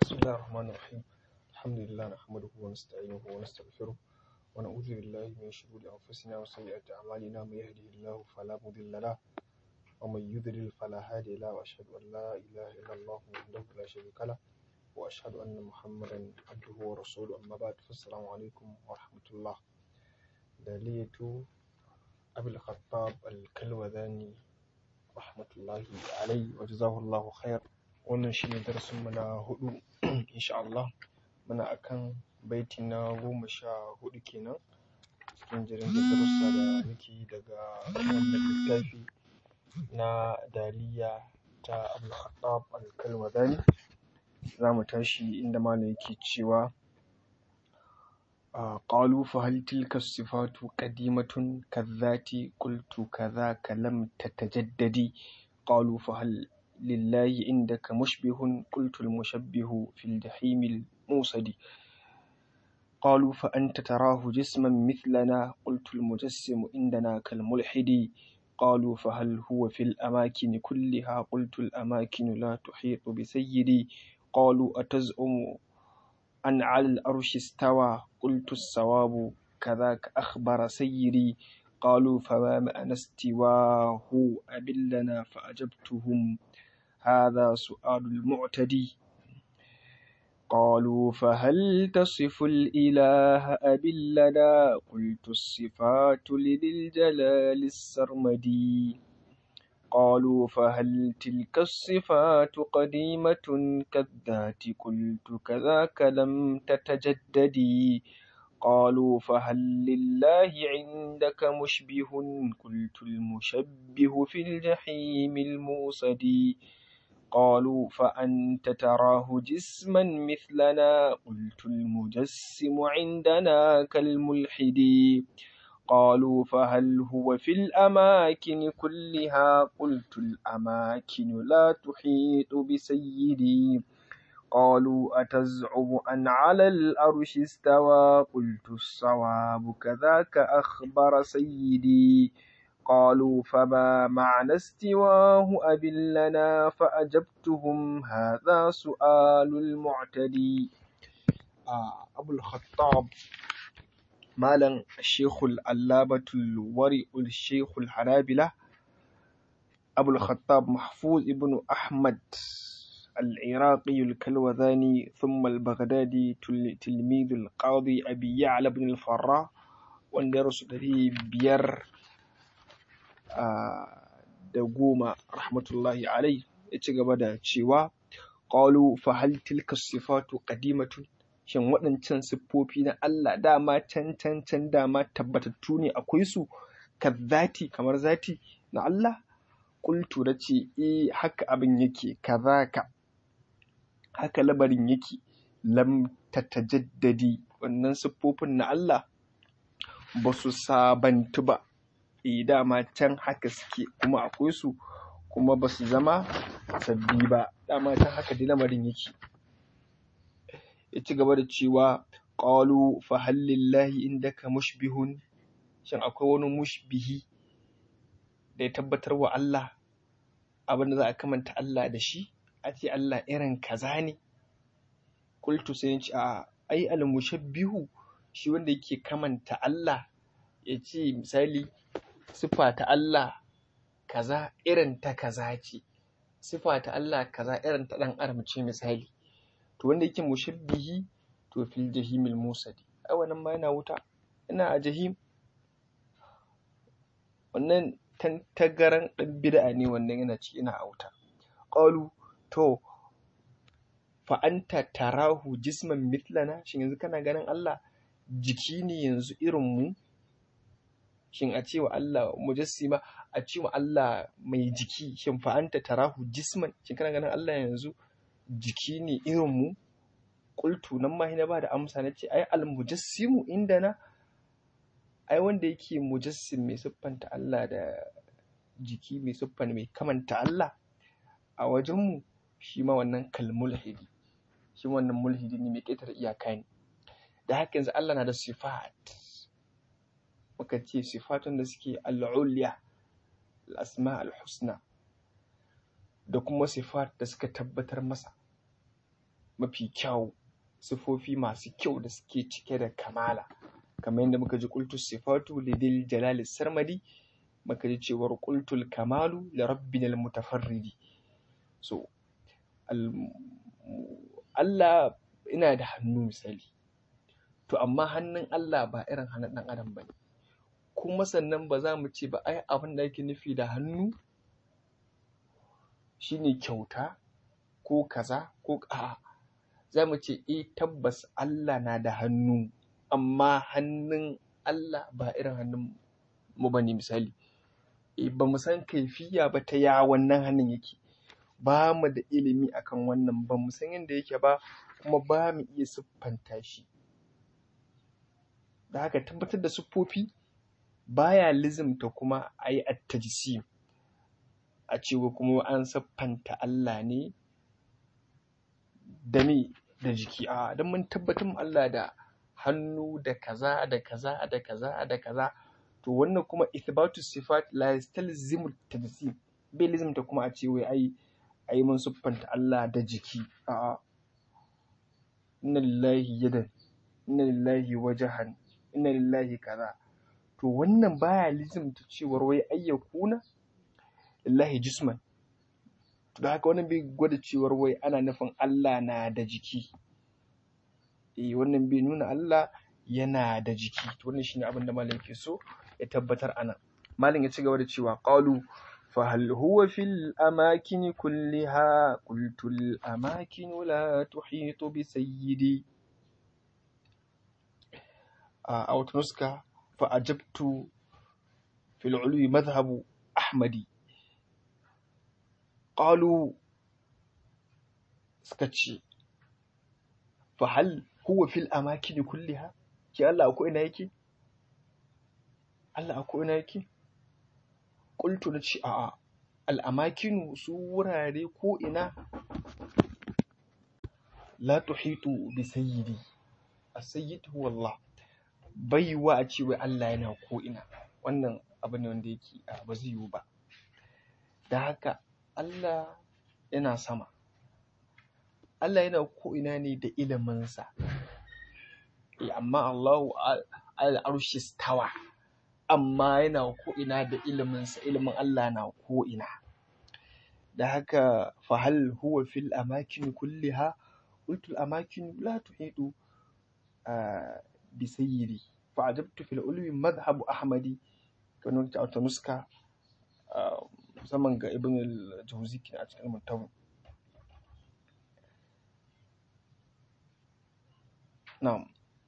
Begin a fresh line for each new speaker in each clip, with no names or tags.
بسم الله الرحمن الرحيم الحمد لله نحمده ونستعينه ونستغفره ونعوذ بالله من شرور أنفسنا وسيئات أعمالنا من يهده الله فلا مضل له ومن يضلل فلا هادي له وأشهد أن لا إله إلا الله وحده لا شريك له وأشهد أن محمدا عبده ورسوله أما بعد فالسلام عليكم ورحمة الله دالية أبي الخطاب الكلوذاني رحمة الله عليه وجزاه الله خير wannan shi ne darasinmu na hudu insha Allah muna akan baiti na goma sha hudu kenan cikin jirin da darussa da muke yi daga wannan littafi na daliya ta Abul Khattab al-Kalmadani za mu tashi inda malam yake cewa قالوا فهل تلك الصفات قديمة كالذات قلت كذاك لم تتجدد قالوا فهل لله عندك مشبه قلت المشبه في الجحيم الموصد قالوا فأنت تراه جسما مثلنا قلت المجسم عندنا كالملحد قالوا فهل هو في الأماكن كلها قلت الأماكن لا تحيط بسيدي قالوا أتزعم أن على الأرش استوى قلت الصواب كذاك أخبر سيدي قالوا فما معنى استواه أبلنا فأجبتهم هذا سؤال المعتدي قالوا فهل تصف الإله أبلنا قلت الصفات لذي الجلال السرمدي قالوا فهل تلك الصفات قديمة كالذات قلت كذاك لم تتجددي قالوا فهل لله عندك مشبه قلت المشبه في الجحيم الموصدي قالوا فأنت تراه جسما مثلنا قلت المجسم عندنا كالملحد قالوا فهل هو في الأماكن كلها قلت الأماكن لا تحيط بسيدي قالوا أتزعم أن على الأرش استوى قلت الصواب كذاك أخبر سيدي قالوا فما معنى استواه أبن لنا فأجبتهم هذا سؤال المعتدي آه أبو الخطاب مالا الشيخ الألابة الورع الشيخ الحنابلة أبو الخطاب محفوظ ابن أحمد العراقي الكلوذاني ثم البغدادي تلميذ القاضي أبي يعلى بن الفراء وندرس دري بير da goma rahmatullahi alai ya ci gaba da cewa qalu fa hal tilka sifatu qadimatun shin waɗancan siffofi na Allah dama can can can dama tabbatattu ne akwai su kazzati kamar zati na Allah qultu ce eh haka abin yake kazaka haka labarin yake lam tatajaddadi wannan siffofin na Allah ba su sabantu ba e dama can haka suke kuma akwai su kuma ba su zama sabbi ba dama can haka dai lamarin yake ya ci gaba da cewa qalu fa hal lillahi indaka mushbihun shin akwai wani mushbihi da ya tabbatar wa Allah abin da za a kamanta Allah da shi a ce Allah irin kaza ne qultu sai ya ce a ai al mushabbihu shi wanda yake kamanta Allah ya ce misali sifa ta Allah kaza irin ta kaza ce sifa ta Allah kaza irin ta dan adam ce misali to wanda yake mushabbihi to fil jahimil musadi ai wannan ma yana wuta ina a jahim wannan tantagaran dan bid'a ne wannan yana ci ina a wuta qalu to fa anta tarahu jisman mithlana shin yanzu kana ganin Allah jiki ne yanzu irin mu shin a cewa Allah mujassima a cewa Allah mai jiki shin fa anta tarahu jisman shin kana ganin Allah yanzu jiki ne irin mu qultu nan ma na ba da amsa na ce ai al mujassimu indana ai wanda yake mujassim mai siffanta Allah da jiki mai siffanta mai kamanta Allah a wajen mu shi ma wannan kalmulhidi shi wannan mulhidi ne mai ƙetare iyaka ne da haka yanzu Allah na da sifat muka ce sifatun da suke al'uliya al'asma al-husna da kuma sifat da suka tabbatar masa mafi kyau sifofi masu kyau da suke cike da kamala kamar yadda muka ji qultus sifatu lidil jalali sarmadi muka ji cewar qultul kamalu li rabbinal mutafarridi so Allah ina da hannu misali to amma hannun Allah ba irin hannun ɗan adam bane kuma sannan ba za mu ce ba ai abin da ake nufi da hannu shine kyauta ko kaza ko a'a za mu ce eh tabbas Allah na da hannu amma hannun Allah ba irin hannun mu bane misali eh ba mu san kaifiya ba ta ya wannan hannun yake ba mu da ilimi akan wannan ba mu san yadda yake ba kuma ba mu iya siffanta shi da haka tabbatar da siffofi baya lizimta kuma a yi attajisi a cewa kuma an siffanta Allah ne da me da jiki a don mun tabbatar Allah da hannu da kaza da kaza da kaza da kaza to wannan kuma ithbatu sifat la yastalzimu tajsim bai lizimta kuma a ce wai ai ai mun siffanta Allah da jiki a inna lillahi yadan inna lillahi wajahan inna lillahi kaza to wannan baya lizimta cewar wai ayyakuna lillahi jisman to da haka wannan bai gwada cewar wai ana nufin Allah na da jiki eh wannan bai nuna Allah yana da jiki to wannan shine abin da malam ke so ya tabbatar anan malam ya ci gaba da cewa qalu fa hal huwa fil amakin kulliha qultu al amakin la tuhitu bi sayyidi a wata nuska fa ajabtu fil ulwi madhhabu ahmadi qalu suka ce fa hal huwa fil amakin kulliha ki Allah akwai ina yake Allah akwai ina yake qultu na ce a'a al amakinu su wurare ko ina la tuhitu bi sayyidi as-sayyid huwa Allah baiwa a ce wai Allah yana ko ina wannan abu ne wanda yake ba zai yiwu ba da haka Allah yana sama Allah yana ko'ina ne da iliminsa amma Allahu al'arshi stawa amma yana ko'ina da iliminsa ilimin Allah na ko'ina da haka fahal huwa fil amakin kulliha qultu amakin la tuhidu bi sayyidi fa ajabtu fil ulwi madhhabu ahmadi kanu ta nuska musamman ga ibn al-jawzi a cikin mutawu na'am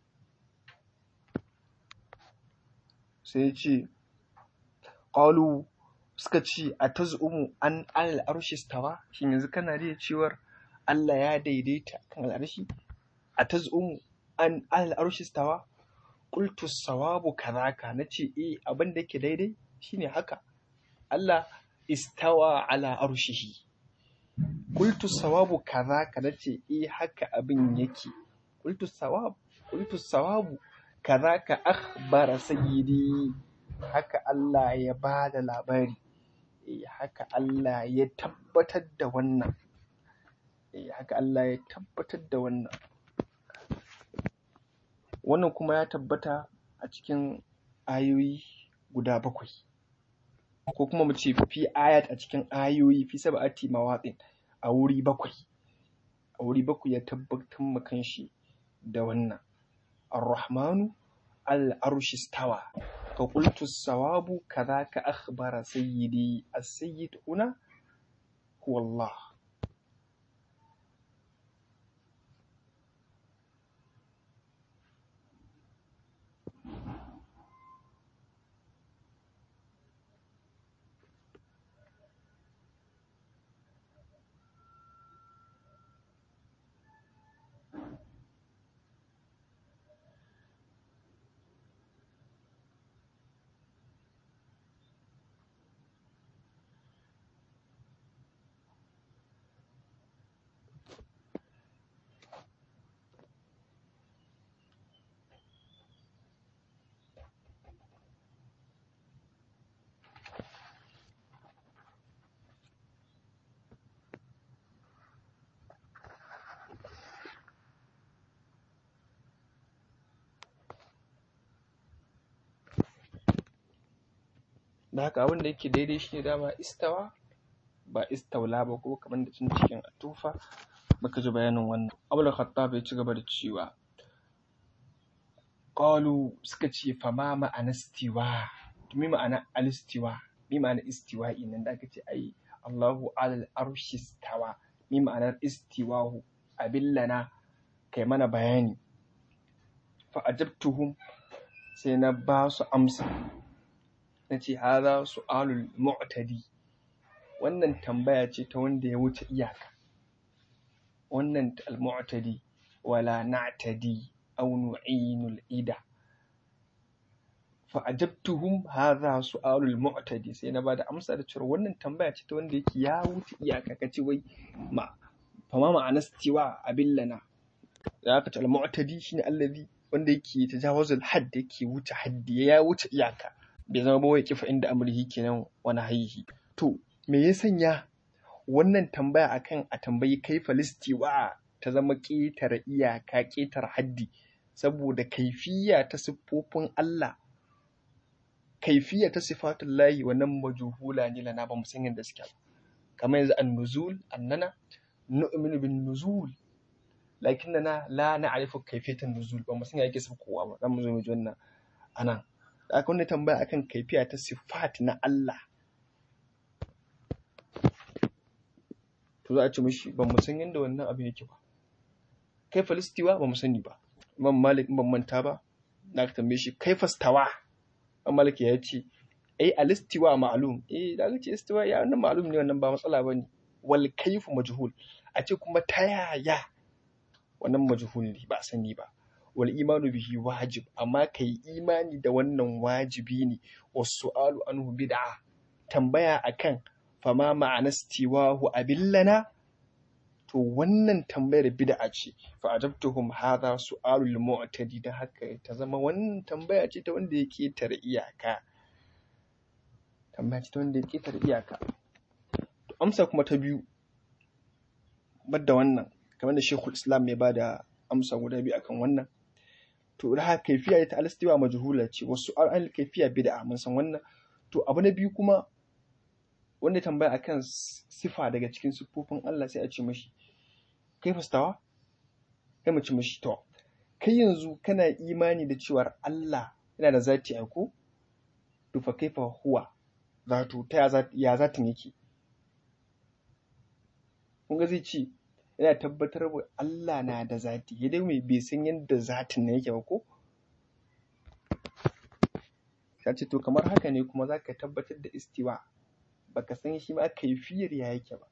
sai ya ce qalu suka ce a tazumu an alal arshi stawa shin yanzu kana da cewar Allah ya daidaita kan al'arshi a tazumu an alal arshi stawa qultu sawabu kadhaka nace eh abin da yake daidai shine haka Allah istawa ala arshihi qultu sawabu kadhaka nace eh haka abin yake qultu sawab qultu sawabu kadhaka akhbara sayyidi haka Allah ya bada labari eh haka Allah ya tabbatar da wannan eh haka Allah ya tabbatar da wannan wannan kuma ya tabbata a cikin ayoyi guda bakwai ko kuma mu ce fi ayat a cikin ayoyi fi sab'ati mawaɗin a wuri bakwai a wuri bakwai ya tabbatar ma kanshi da wannan ar-rahmanu al-arshi stawa ka qultu sawabu kadhaka akhbara sayyidi as-sayyid huna huwa Allah da haka abin da yake daidai shine dama istawa ba istawla ba ko kamar da cin cikin atufa baka ji bayanin wannan abul khattab ya ci gaba da cewa qalu suka ce fa ma ma'ana istiwa to me ma'ana alistiwa me ma'ana istiwa'i nan da aka ce ai Allahu alal arshi istawa me ma'anar istiwahu abillana kai mana bayani fa ajabtuhum sai na ba su amsa na ce haza su'alul mu'tadi wannan tambaya ce ta wanda ya wuce iyaka wannan al-mu'tadi wala na'tadi aw nu'inul ida fa ajabtuhum hadha su'alul mu'tadi sai na bada amsa da cewa wannan tambaya ce ta wanda yake ya wuce iyaka kace wai ma fa ma ma'ana istiwa abillana da aka ce al-mu'tadi shine allazi wanda yake tajawazul hadd yake wuce haddi ya wuce iyaka bai zama ba wai kifa inda amrihi kenan wani haihi to me ya sanya wannan tambaya akan a tambayi kai falistiwa ta zama ƙetare iyaka ƙetare haddi saboda kaifiya ta siffofin Allah kaifiya ta sifatun layi wannan majuhula ne lana ba mu san yadda suke kamar yanzu an nuzul annana nu'minu bin nuzul lakinnana la na'rifu kayfiyatan nuzul ba mu san yake kowa ba dan mu zo mu ji wannan anan da aka wani tambaya akan kaifiya ta sifat na Allah to za a ce mishi ban mu san yadda wannan abin yake ba kai falistiwa ba mu sani ba imam malik ban manta ba da aka tambaye shi kai fastawa imam malik ya ce ai alistiwa ma'lum eh da aka ce istiwa ya wannan ma'lum ne wannan ba matsala bane wal kayfu majhul a ce kuma ta yaya wannan majhul ne ba sani ba wal imanu bihi wajib amma kai imani da wannan wajibi ne wasu su'alu anhu bid'a tambaya akan fama ma'ana stiwahu abillana to wannan tambayar bid'a ce fa ajabtuhum hadha su'alul mu'tadi da haka ta zama wannan tambaya ce ta wanda ya ketare iyaka tambaya ce ta wanda ya ketare iyaka to amsa kuma ta biyu badda wannan kamar da Sheikhul Islam ya bada amsa guda biyu akan wannan to da haka kaifiya ta alistiwa majhula ce wasu al kaifiya bid'a mun san wannan to abu na biyu kuma wanda tambaya akan sifa daga cikin siffofin Allah sai a ce mashi kai fastawa kai mu ci mashi to kai yanzu kana imani da cewar Allah yana da zati a ko to fa kaifa huwa zato ta ya zatin yake kun ga zai ce yana tabbatar wa Allah na da zati ya dai mai bai san yadda zatin na yake ba ko ta ce to kamar haka ne kuma za ka tabbatar da istiwa baka san shi ma kaifiyar ya yake ba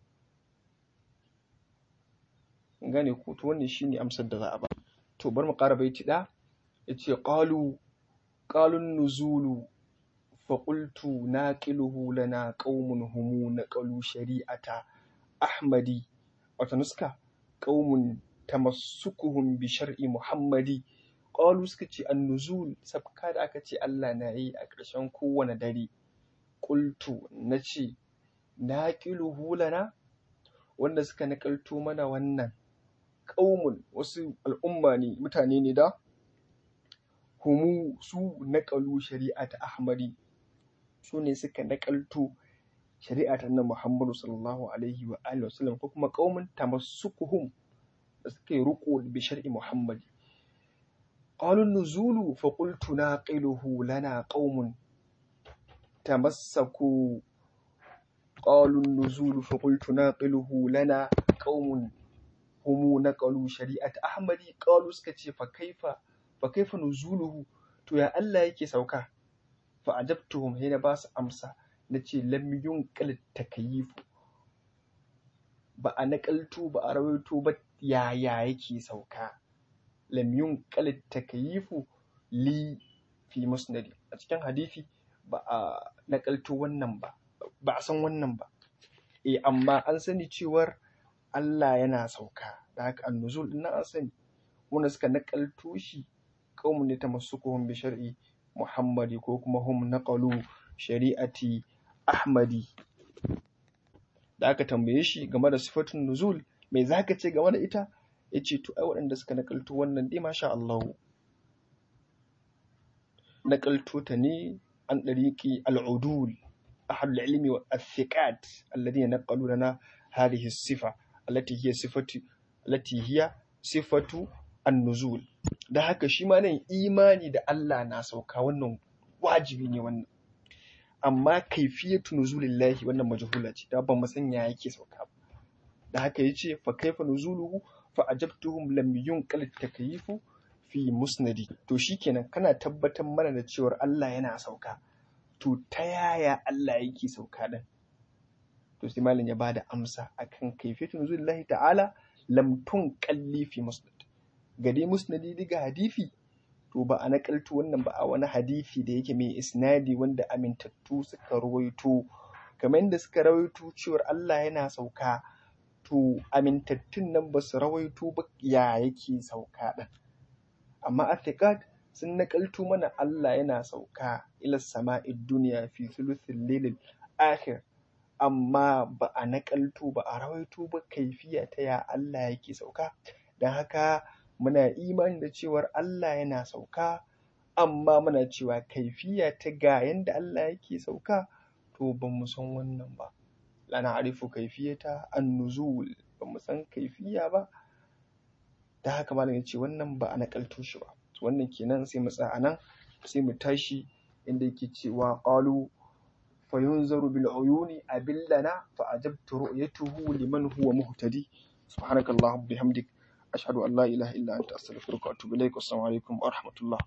gane ko to wannan shine amsar da za a ba to bar mu ƙara baiti da yace qalu qalun nuzulu fa qultu naqiluhu lana qaumun humu naqalu shari'ata ahmadi wata nuska qaumun tamassukuhum bi shar'i muhammadi qalu suka ce an-nuzul sabka da aka ce Allah na yi a ƙarshen kowane dare qultu nace naqiluhu lana wanda suka nakalto mana wannan qaumun wasu al'umma ne mutane ne da humu su naƙalu shari'ata ahmadi su ne suka naƙalto shari'ata na muhammadu sallallahu alaihi wa alihi wasallam ko kuma qaumun tamassukuhum da suka yi riƙo bi shar'i muhammadi qalu nuzulu fa qultu naqiluhu lana qaumun tamassaku qalu nuzulu fa qultu naqiluhu lana qaumun humu naqalu shari'ata ahmadi qalu suka ce fa kaifa fa kaifa nuzuluhu to ya Allah yake sauka fa ajabtuhum hina ba su amsa nace lam yunqal takayyifu ba a nakaltu ba a rawaito ba yaya yake sauka lam yunqal takayyifu li fi musnadi a cikin hadisi ba a nakalto wannan ba ba a san wannan ba eh amma an sani cewar Allah yana sauka da haka annuzul din an sani wanda suka nakalto shi qaumun ne tamassukuhum bi shar'i muhammadi ko kuma hum naqalu shari'ati ahmadi da aka tambaye shi game da sifatun nuzul me zaka ce game da ita yace to ai waɗanda suka nakalto wannan dai masha Allah nakalto ta ne عن طريق العدول أهل العلم والثقات الذين نقلوا لنا هذه الصفة التي هي صفة التي هي صفة النزول da haka shi ma nan imani da Allah na sauka wannan wajibi ne wannan amma kaifiyatu nuzulillahi wannan majhula ce da ban san ya yake sauka ba da haka yace fa kaifa nuzuluhu fa ajabtuhum lam yunqal takyifu fi musnadi to shikenan kana tabbatar mana da cewar Allah yana sauka to ta yaya Allah yake sauka din to sai malam ya bada amsa akan kaifiyatu nuzulillahi ta'ala lam tunqalli fi musnad gade musnadi diga hadisi to ba a nakaltu wannan ba a wani hadisi da yake mai isnadi wanda amintattu suka rawaito kamar yadda suka rawaito cewar Allah yana sauka to amintattun nan ba su rawaito ba ya yake sauka ɗin amma athiqat sun nakaltu mana Allah yana sauka ila sama'id duniya fi thuluthil lailil akhir amma ba a nakaltu ba a rawaito ba kaifiya ta ya Allah yake sauka don haka muna imani da cewar Allah yana sauka amma muna cewa kaifiya ta ga yanda Allah yake sauka to ba mu san wannan ba lana arifu kaifiyata an-nuzul ba mu san kaifiya ba da haka malam ya ce wannan ba a nakalto shi ba wannan kenan sai mu tsaya nan sai mu tashi inda yake cewa qalu fa yunzaru bil uyuni abillana fa ajabtu ru'yatuhu liman huwa muhtadi subhanakallahumma bihamdik ashhadu an la ilaha illa anta astaghfiruka wa atubu ilaik assalamu alaikum wa rahmatullah